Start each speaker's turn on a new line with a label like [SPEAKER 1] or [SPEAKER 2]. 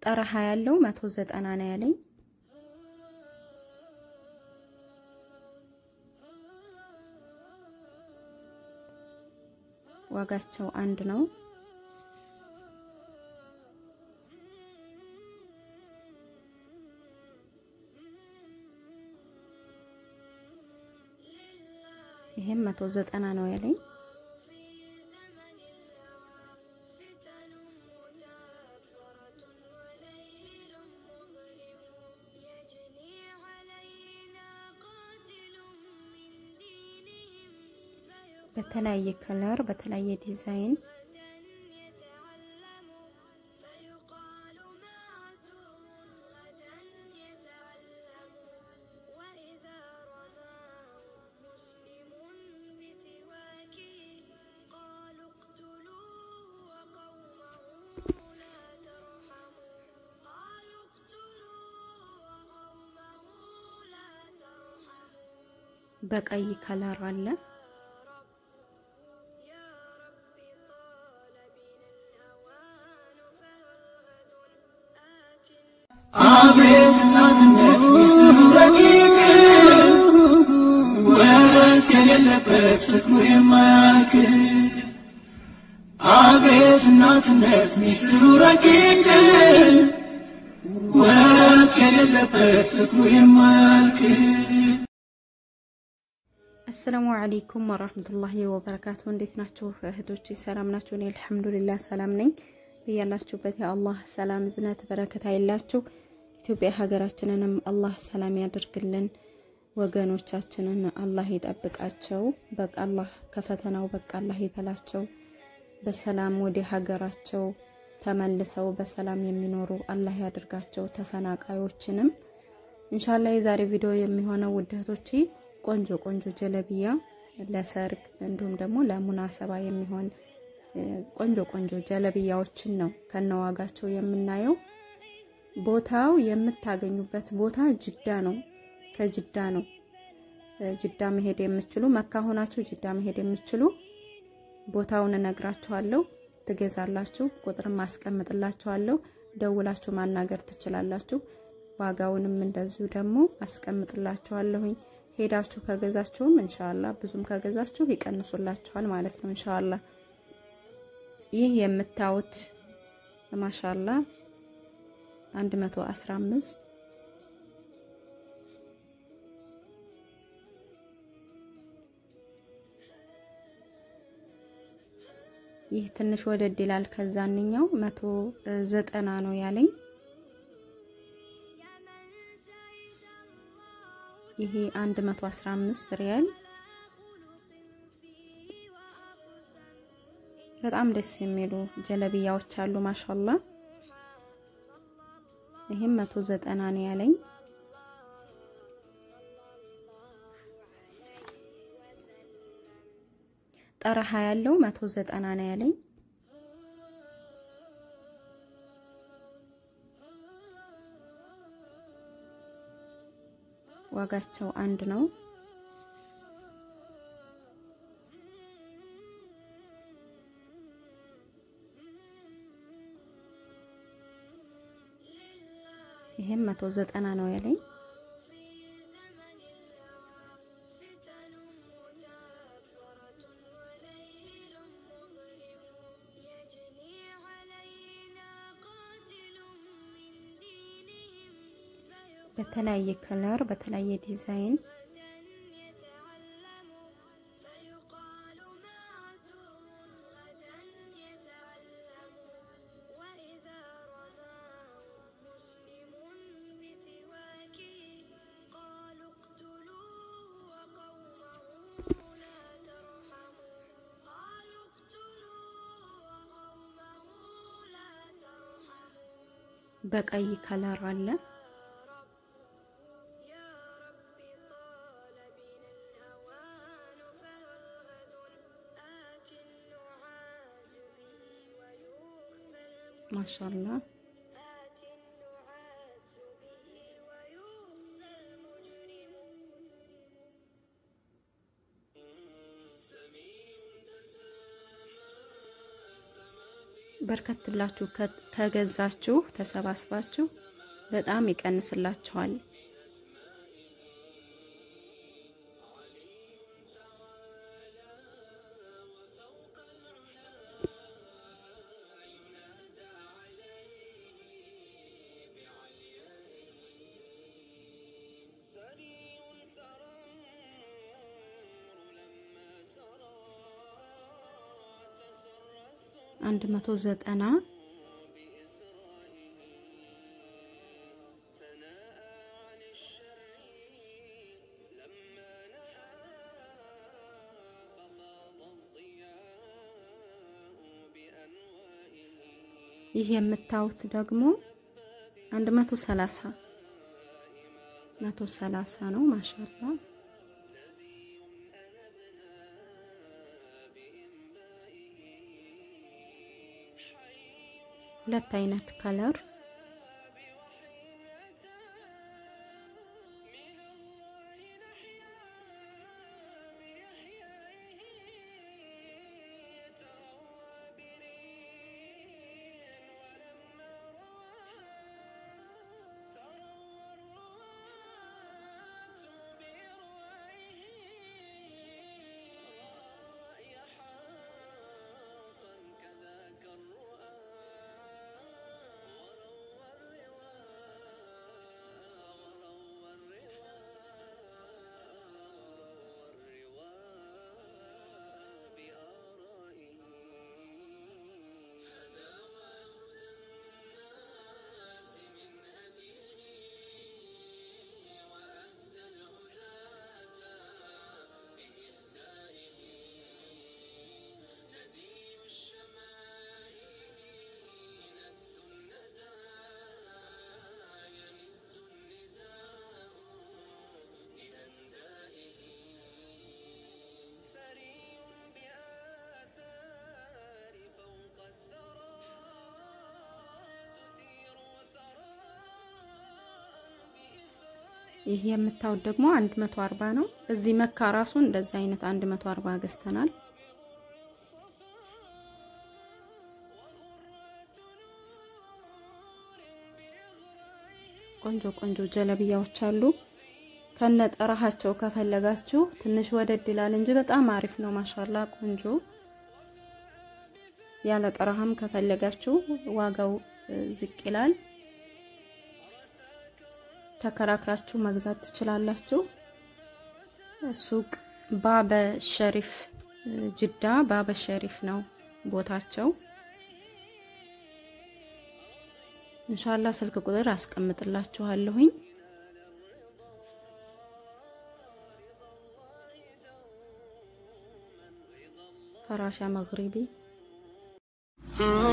[SPEAKER 1] ጠረሃ ያለው መቶ ዘጠና ነው ያለኝ። ዋጋቸው አንድ ነው። ይሄም መቶ ዘጠና ነው ያለኝ። በተለያየ ከለር በተለያየ ዲዛይን በቀይ ከለር አለ።
[SPEAKER 2] አቤት እናትነት ሚስጥሩ ረቂቅ ወረት የሌለበት ፍቅሩ የማያልቅ አቤት እናትነት ሚስጥሩ ረቂቅ ወረት የሌለበት ፍቅሩ የማያልቅ
[SPEAKER 1] አሰላሙ አለይኩም ወራህመቱላሂ ወበረካቱ። እንዴት ናችሁ እህቶች? ሰላም ናችሁ? እኔ አልሐምዱሊላህ ሰላም ነኝ። እያላችሁበት የአላህ ሰላም ዝነት በረከት አይላችሁ። ኢትዮጵያ ሀገራችንንም አላህ ሰላም ያደርግልን። ወገኖቻችንን አላህ ይጠብቃቸው። በቃ አላህ ከፈተናው በቃ አላህ ይበላቸው። በሰላም ወደ ሀገራቸው ተመልሰው በሰላም የሚኖሩ አላህ ያደርጋቸው። ተፈናቃዮችንም ኢንሻአላህ የዛሬ ቪዲዮ የሚሆነው ውድ እህቶቼ ቆንጆ ቆንጆ ጀለቢያ ለሰርግ እንዲሁም ደግሞ ለሙናሰባ የሚሆን ቆንጆ ቆንጆ ጀለቢያዎችን ነው ከነዋጋቸው የምናየው። ቦታው የምታገኙበት ቦታ ጅዳ ነው። ከጅዳ ነው። ጅዳ መሄድ የምችሉ መካ ሆናችሁ ጅዳ መሄድ የምችሉ ቦታውን እነግራችኋለሁ። ትገዛላችሁ። ቁጥርም አስቀምጥላችኋለሁ። ደውላችሁ ማናገር ትችላላችሁ። ዋጋውንም እንደዚሁ ደግሞ አስቀምጥላችኋለሁኝ። ሄዳችሁ ከገዛችሁም እንሻላ ብዙም ከገዛችሁ ይቀንሱላችኋል ማለት ነው እንሻላ። ይህ የምታዩት ማሻላ 115 ይህ ትንሽ ወደድ ይላል። ከዛንኛው 190 ነው ያለኝ። ይሄ 115 ሪያል በጣም ደስ የሚሉ ጀለቢያዎች አሉ። ማሻላ ይሄም 190 ነው ያለኝ። ጠረሃ ያለው 190 ነው ያለኝ። ዋጋቸው አንድ ነው። ይሄም መቶ ዘጠና ነው ያለኝ። በተለያየ ከለር በተለያየ ዲዛይን በቀይ ከለር አለ። ማሻላ በርከት ብላችሁ ከገዛችሁ ተሰባስባችሁ በጣም ይቀንስላችኋል። አንድ መቶ ዘጠና ይህ የምታዩት ደግሞ አንድ መቶ ሰላሳ መቶ ሰላሳ ነው። ማሻላ ሁለት አይነት ከለር ይህ የምታዩት ደግሞ 140 ነው። እዚህ መካ ራሱ እንደዚህ አይነት 140 ገዝተናል። ቆንጆ ቆንጆ ጀለብያዎች አሉ። ከነ ጠራሃቸው ከፈለጋችሁ ትንሽ ወደድ ይላል እንጂ በጣም አሪፍ ነው። ማሻላ ቆንጆ ያለ ጠራሃም ከፈለጋችሁ ዋጋው ዝቅ ይላል። ተከራክራችሁ መግዛት ትችላላችሁ። ሱቅ ባበ ሸሪፍ ጅዳ ባበ ሸሪፍ ነው ቦታቸው። ኢንሻአላህ ስልክ ቁጥር አስቀምጥላችኋለሁኝ። ፈራሻ መግሪቢ